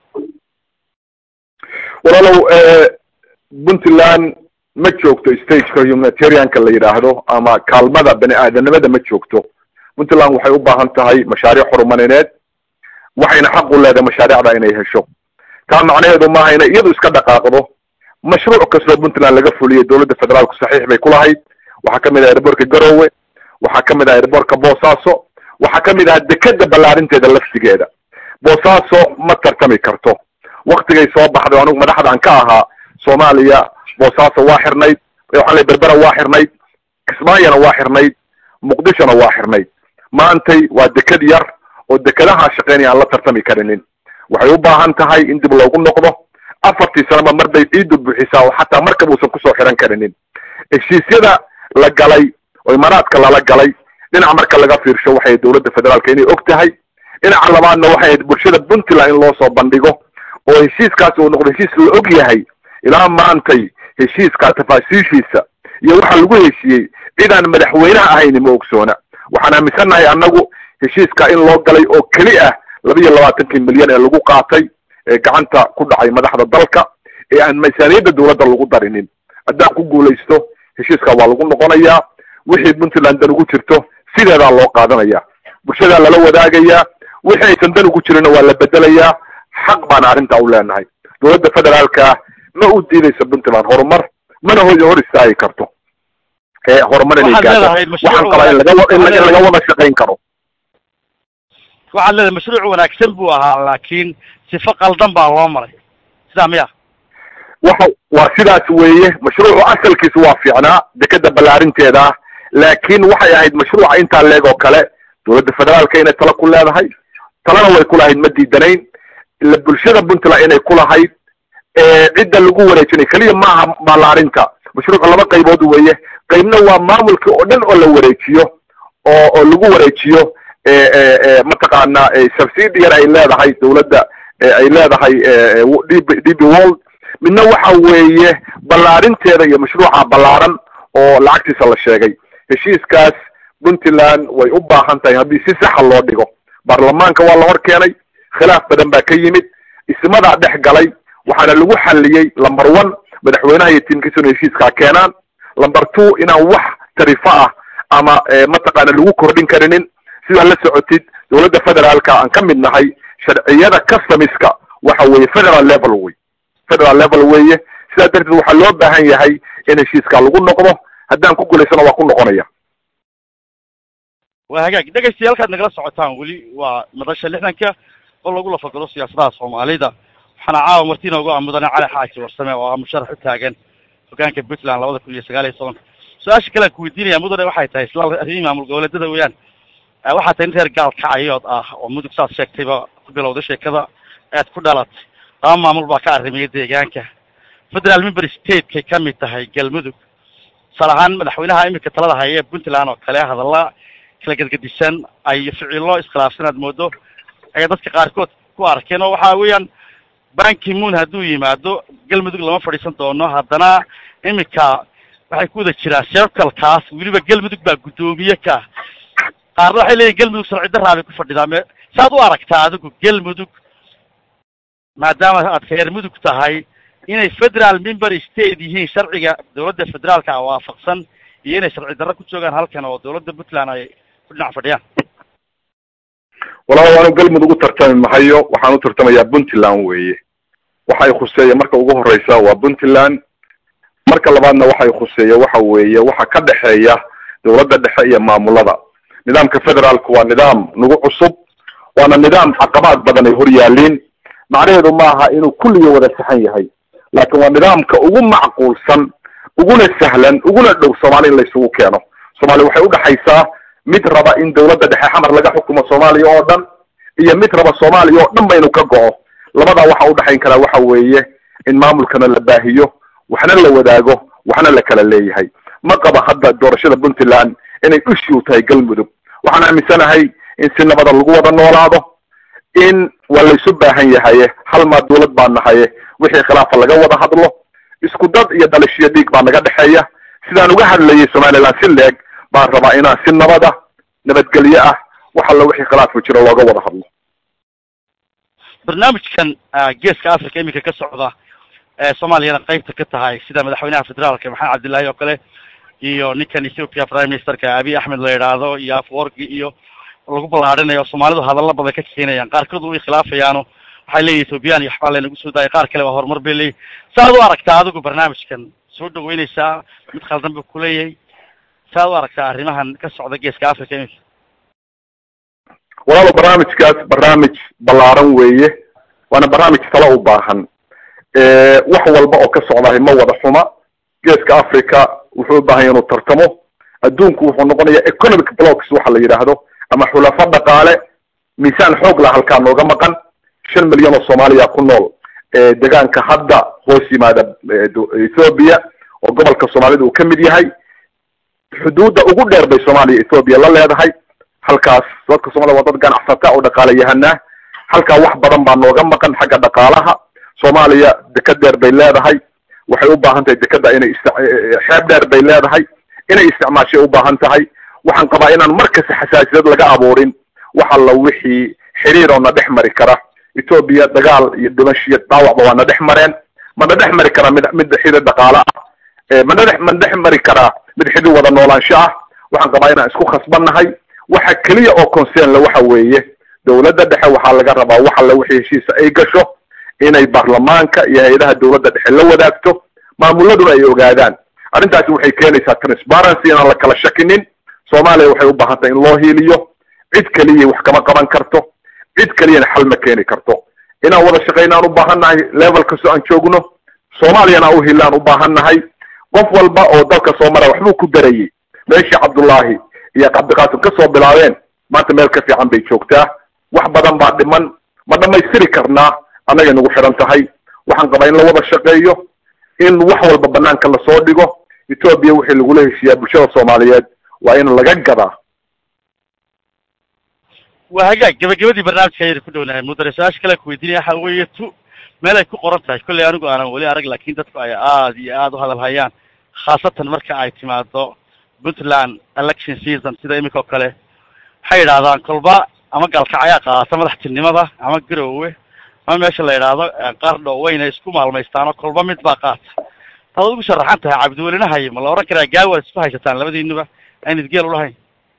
walaalow puntland ma joogto stageka humanitarianka la yidhaahdo ama kaalmada bani aadanimada ma joogto puntland waxay u baahan tahay mashaariic horumarineed waxayna xaq u leedahay mashaariicda inay hesho taa macnaheedu maaha inay iyadu iska dhaqaaqdo mashruuc kastoo puntland laga fuliyay dawladda federaalku saxiix bay ku lahayd waxaa kamid ah airbortka garowe waxaa kamid ah airbortka boosaaso waxaa kamid ah dekeda ballaarinteeda laftigeeda boosaaso ma tartami karto waktigay soo baxday anigu madaxdaan ka ahaa soomaaliya boosaaso waa xirnayd waxaan lay berbera waa xirnayd kismaayona waa xirnayd muqdishona waa xirnayd maantay waa deked yar oo dekadaha shaqeynaya aan la tartami karinin waxay u baahan tahay in dib loogu noqdo afartii sanaba mar bay ciiddu buuxisaa oo xataa markab uusan kusoo xiran karinin heshiisyada la galay oo imaaraadka lala galay dhinac marka laga fiirsho waxay dawladda federaalka inay og tahay dhinaca labaadna waxay ahayd bulshada puntland in loo soo bandhigo oo heshiiskaasi uu noqdo heshiis la og yahay ilaa maantay heshiiska tafaasiishiisa iyo waxa lagu heshiiyey cidaan madaxweynaha ahayni ma ogsoona waxaan aaminsannahay annagu heshiiska in loo galay oo keli ah laba iyo labaatankii milyan ee lagu qaatay ee gacanta ku dhacay madaxda dalka ee aan miisaaniyadda dawladda lagu darinin haddaan ku guulaysto heshiiska waa lagu noqonayaa wixii puntland dan ugu jirto sideedaa loo qaadanaya bulshadaa lala wadaagayaa wixii aysan dan ugu jirinna waa la bedelayaa xaq baana arrintaa u leenahay dawladda federaalka ma u diidayso puntland horumar mana ho hor istaagi karto ee horumar inay gaado waxaan qabaa in laga in laga wada shaqayn karo waxaad leedahay mashruuc wanaagsan buu ahaa laakiin sifo qaldan baa loo maray sidaa miya waxa waa sidaas weeye mashruucu asalkiisu waa fiicnaa dekeda ballaarinteeda laakiin waxay ahayd mashruuca intaa leeg oo kale dawladda federaalka inay tala ku leedahay talana way ku lahayd ma diidanayn ila bulshada puntland inay ku lahayd cidda lagu wareejinay keliya maaha ballaarinta mashruucu laba qaybood weeye qaybna waa maamulkii oo dhan oo la wareejiyo oo oo lagu wareejiyo mataqaana subsidy yar ay leedahay dawladda ay leedahay db db world midna waxa weeye ballaarinteeda iyo mashruuca ballaaran oo lacagtiisa la sheegay heshiiskaas puntland way u baahan tahay haddii si saxa loo dhigo baarlamaanka waa la hor keenay khilaaf badan baa ka yimid ismadaa dhex galay waxaana lagu xaliyey lumber one madaxweynaha iyo tiimkiisa inu heshiiskaa keenaan lumber two inaan wax tarifo ah ama mataqaana lagu kordhin karinin sidaa la socotid dawladda federaalka aan ka mid nahay sharciyada customiska waxa weeye federal level wey federal level weeye sidaa darteed waxaa loo baahan yahay in heshiiska lagu noqdo haddaan ku guulaysano waa ku noqonaya waa hagaag dhegaystayaal halkaad nagala socotaan weli waa madasha lixdanka oo lagu lafagalo siyaasadaha soomaalida waxaana caawa marti inoogu ah mudane cali xaaji warsame oo ah musharax u taagan hogaanka puntland labada kun iyo sagaal iyo tobanka su-aasha kale aan ku weydiinaya mudane waxay tahay isla arrimihii maamul goboleedyada weeyaan waxaa tahay in reer gaalkacayood ah oo mudug saad sheegtayba ku bilowday sheekada aad ku dhalatay laba maamul baa ka arrimaya deegaanka federal member stateskay ka mid tahay galmudug tusaale ahaan madaxweynaha iminka talada haya ee puntland oo kale hadalla kala gadgadisan ay ficilo iskhilaafsan aad moodo ayay dadka qaarkood ku arkeen oo waxa weeyaan banki moon hadduu yimaado galmudug lama fadhiisan doono haddana iminka waxay ku wada jiraan circlekaas weliba galmudug baa guddoomiye ka qaarna waxay leeyihin galmudug sharci daraa bay ku fadhidaa me saad u aragtaa adigu galmudug maadaama aad reer mudug tahay inay federal member state yihiin sharciga dawladda federaalka waafaqsan iyo inay sharci darro ku joogaan halkan oo dawladda puntland ay ku dhinac fadhiyaan walaal waanu galmudug u tartami mahayo waxaan u tartamayaa puntland weeye waxa ay khuseeya marka ugu horeysa waa puntland marka labaadna waxa ay khuseeya waxa weeye waxa ka dhexeeya dawladda dhexe iyo maamulada nidaamka federaalku waa nidaam nagu cusub waana nidaam caqabaad badan ay hor yaaliin macnaheedu maaha inuu kulligii wada saxan yahay laakiin waa nidaamka ugu macquulsan uguna sahlan uguna dhow soomaali in laysugu keeno soomaaliya waxay udhexaysaa mid raba in dawladda dhexe xamar laga xukumo soomaaliya oo dhan iyo mid raba soomaaliya oo dhan ba inuu ka go'o labadaa waxa udhexayn karaa waxa weeye in maamulkana la baahiyo waxna la wadaago waxna la kala leeyahay ma qaba hadda doorashada puntland inay issue tahay galmudug waxaan aaminsanahay in si nabada lagu wada noolaado in waa laysu baahan yahaye hal maa dawlad baa nahaye wixii khilaafa laga wada hadlo isku dad iyo dhalishiyo dhiig baa naga dhexeeya sidaan uga hadlayay somaliland si leeg baan rabaa inaan si nabada nabadgelyo ah wax alla wixii khilaafku jiro looga wada hadlo barnaamijkan geeska africa iminka ka socda ee soomaaliyana qaybta ka tahay sida madaxweynaha federaalka maxamed cabdillahi oo kale iyo ninkan ethiopia prime ministerka abiy axmed la yidhaahdo iyo afworki iyo lagu ballaarinayo soomaalidu hadalla badan ka keenayaan qaarkood way khilaafayaano waxay leeyihin ethoobiyan iyo waxbaa laynagu soo daayay qaar kale waa horumar bay leeyihin saaad u aragtaa adigu barnaamijkan soo dhaweyneysaa mid khaldan buu kuleeyahay saaad u aragtaa arrimahan ka socda geeska africa iminka walaalo barnaamijkaas barnaamij ballaaran weeye waana barnaamij talo u baahan wax walba oo ka socdahay ma wada xuma geeska africa wuxuu u baahan ya inuu tartamo adduunku wuxuu noqonaya economic blocks waxa la yidhaahdo ama xulafo dhaqaale miisaan xoog lah halkaa nooga maqan shan milyan oo soomaaliya ku nool deegaanka hadda hoos yimaada ethoobia oo gobolka soomaalida uu ka mid yahay xuduudda ugu dheer bay soomaaliya ethoobiya la leedahay halkaas dadka soomaliya waa dad ganacsata oo dhaqaalayahanaa halkaa wax badan baa nooga maqan xagga dhaqaalaha soomaaliya deked dheer bay leedahay waxay u baahan tahay dekeda inay ist xeeb dheer bay leedahay inay isticmaashay u baahan tahay waxaan qabaa inaan markasta xasaasiyad laga abuurin wax alla wixii xiriir oo na dhex mari kara etoobiya dagaal iyo dhimashiyo dhaawacba waa na dhex mareen mana dhex mari karaa mid mid xidid dhaqaale ah mana dhex mana dhex mari karaa mid xidid wada noolaansho ah waxaan qabaa inaan isku khasbannahay waxa keliya oo concern la waxa weeye dawladda dhexe waxaa laga rabaa wax alla wixii heshiisa ay gasho inay baarlamaanka iyo hay-adaha dawladda dhexe la wadaagto maamuladuna ay ogaadaan arrintaasi waxay keenaysaa transparency inaan la kala shakinin soomaaliya waxay u baahan tahay in loo hiiliyo cid keliya wax kama qaban karto cid keliyana xal ma keeni karto inaan wada shaqaynaan u baahan nahay level kastoo aan joogno soomaaliyana u hiilaan u baahan nahay qof walba oo dalka soo mara waxbuu ku darayey meeshii cabdullaahi iyo cabdiqaasim ka soo bilaabeen maanta meel ka fiican bay joogtaa wax badan baa dhiman ma dhamaystiri karnaa annagay nagu xidhan tahay waxaan qabaa in la wada shaqeeyo in wax walba banaanka lasoo dhigo etoobiya wixii lagula heshiiyaa bulshada soomaaliyeed waa in laga gadaa waa hagaag gabagabadii barnaamijka ayaynu ku dhownahay mudane su-aasha kale kuweydiinaya waxa weeye tu meel ay ku qoran tahay kolley anigu aanan weli arag laakin dadku ay aada iyo aada u hadal hayaan khaasatan marka ay timaado puntland election season sida iminka oo kale waxay yidhahdaan kolba ama galkacayaa qaadata madaxtinimada ama garowe ama meesha la yidhaahdo qardho wayna isku maalmaystaanoo kolba mid baa qaata taad ugu sharaxan tahay cabdiwelinahay ma la ohan karaa gaawaad isku haysataan labadiinuba aan idgeel ulahayn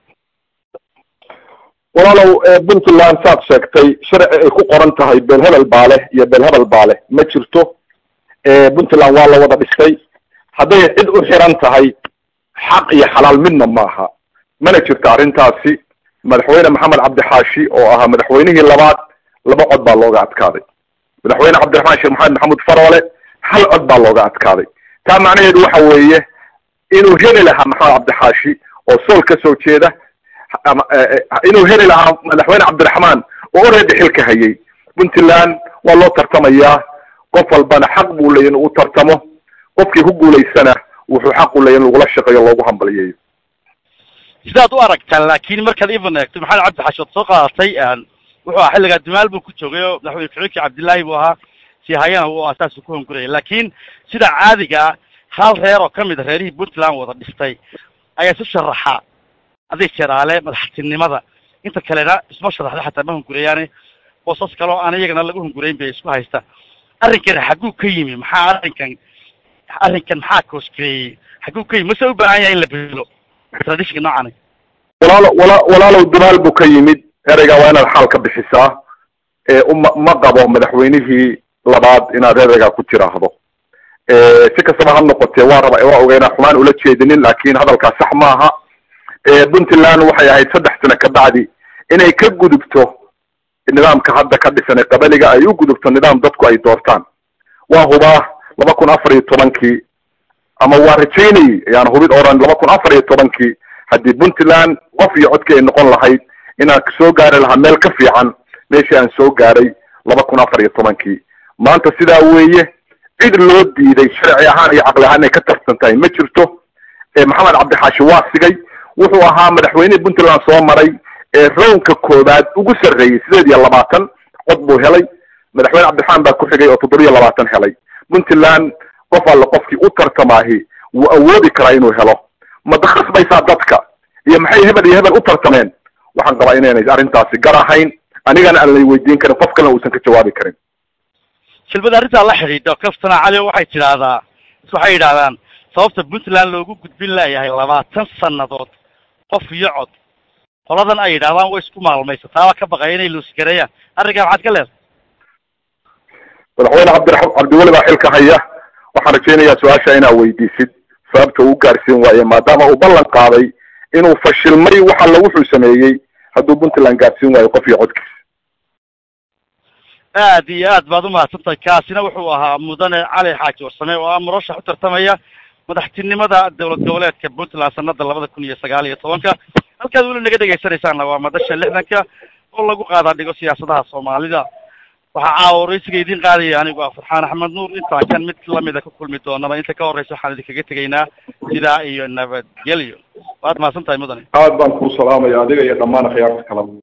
walaalow puntland saad sheegtay sharci ay ku qoran tahay beel hebel baa leh iyo beel hebel baa leh ma jirto puntland waa la wada dhistay hadday cid u xiran tahay xaq iyo xalaal midna maaha mana jirto arrintaasi madaxweyne maxamed cabdixaashi oo ahaa madaxweynihii labaad laba cod baa looga adkaaday madaxweyne cabdiraxmaan sheekh maxamed maxamuud faroole hal cod baa looga adkaaday taa macnaheedu waxa weeye inuu heli lahaa maxamed cabdixaashi oo sool ka soo jeeda ama inuu heli lahaa madaxweyne cabdiraxmaan oo oredi xilka hayay puntland waa loo tartamayaa qof walbana xaq buu leeya in uu tartamo qofkii ku guulaysana wuxuu xaq u leeya in lagula shaqeeyo loogu hambaliyayo sidaad u aragtaan laakin markaad ivan eegto maxamed cabdixaashi ood soo qaadatay wuxuu ahaa xilligaa dumaal buu ku joogay oo madaxweyne ku-xigeenkii cabdillaahi buu ahaa si hayana uu asaasuu ku hongurayay laakin sida caadigaa hal reer oo kamid a reerihii puntland wada dhistay ayaa isu sharaxa adig jeraale madaxtinimada inta kalena isma sharaxda xataa ma hungurayaane boosas kale oo aan iyagana lagu hungurayn bay isku haystaan arrinkan xagguu ka yimi maxaa arrinkan arrinkan maxaa koosgareeyey xagguu ka yimi mase u baahan yahay in la bedelo traditionka noocani walaalo wala walaalow dumaal buu ka yimid ereygaa waa inaad xaal ka bixisaa uma ma qabo madaxweynihii labaad inaad ereygaa ku tiraahdo si kastaba ha noqotee waa raba waa ogeynaa xumaan ula jeedinin laakin hadalkaa sax maaha puntland waxay ahayd saddex sano kabacdi inay ka gudubto nidaamka hadda ka dhisan ee qabaliga ay u gudubto nidaam dadku ay doortaan waa hubaa laba kun afar iyo tobankii ama waa rajaynayay ayaan hubid oran laba kun afar iyo tobankii haddii puntland qof iyo codkii ay noqon lahayd inaan soo gaari lahaa meel ka fiican meeshii aan soo gaaray laba kun afar iyo tobankii maanta sidaa weeye cid loo diiday sharci ahaan iyo caqli ahaan inay ka tarsan tahay ma jirto maxamed cabdixaashi waa sigay wuxuu ahaa madaxweynihii puntland soo maray ee rownka koowaad ugu sarreeyey sideed iyo labaatan cod buu helay madaxweyne cabdiraxmaan baa ku xigay oo toddobiyo labaatan helay puntland qof alle qofkii u tartamaahi wuu awoodi karaa inuu helo ma dakhasbaysaa dadka iyo maxay hebel iyo hebel u tartameen waxaan qabaa inaynay arrintaasi gar ahayn anigana aan lay weydiin karin qof kalena uusan ka jawaabi karin shilbada arrintaa la xidhiidho kaftana cali waxay tidhaahdaa waxay yidhahdaan sababta puntland loogu gudbin layahay labaatan sannadood qof iyo cod qoladan ay yidhahdaan way isku maalmaysa taaba ka baqaya inay luusgareeyaan arrinkaa maxaad ka leedahay madaxweyne cabdira cabdiweli baa xilka haya waxaan rajaynayaa su-aasha inaa weydiisid sababta uu gaarsiin waaye maadaama uu ballan qaaday inuu fashilmay wax alla wuxuu sameeyey hadduu puntland gaarsiin waayo qof iyo codkiis aad iyo aad baad umahadsantahay kaasina wuxuu ahaa mudane cali xaaji warsame oo ah murashax u tartamaya madaxtinimada dowlad goboleedka puntland sanada labada kun iyo sagaal iyo tobanka halkaad weli naga dhegaysanaysaanna waa madasha lixdanka oo lagu qaadaa dhigo siyaasadaha soomaalida waxaa caawa waraysiga idiin qaadaya anigu ah farxaan axmed nuur intaan kan mid lamida ku kulmi doonaba inta ka horeysa waxaan idinkaga tegaynaa sidaa iyo nabadgelyo waad mahadsan tahay mudane aad baan kuu salaamaya adiga iyo dhammaan akhyaarta kala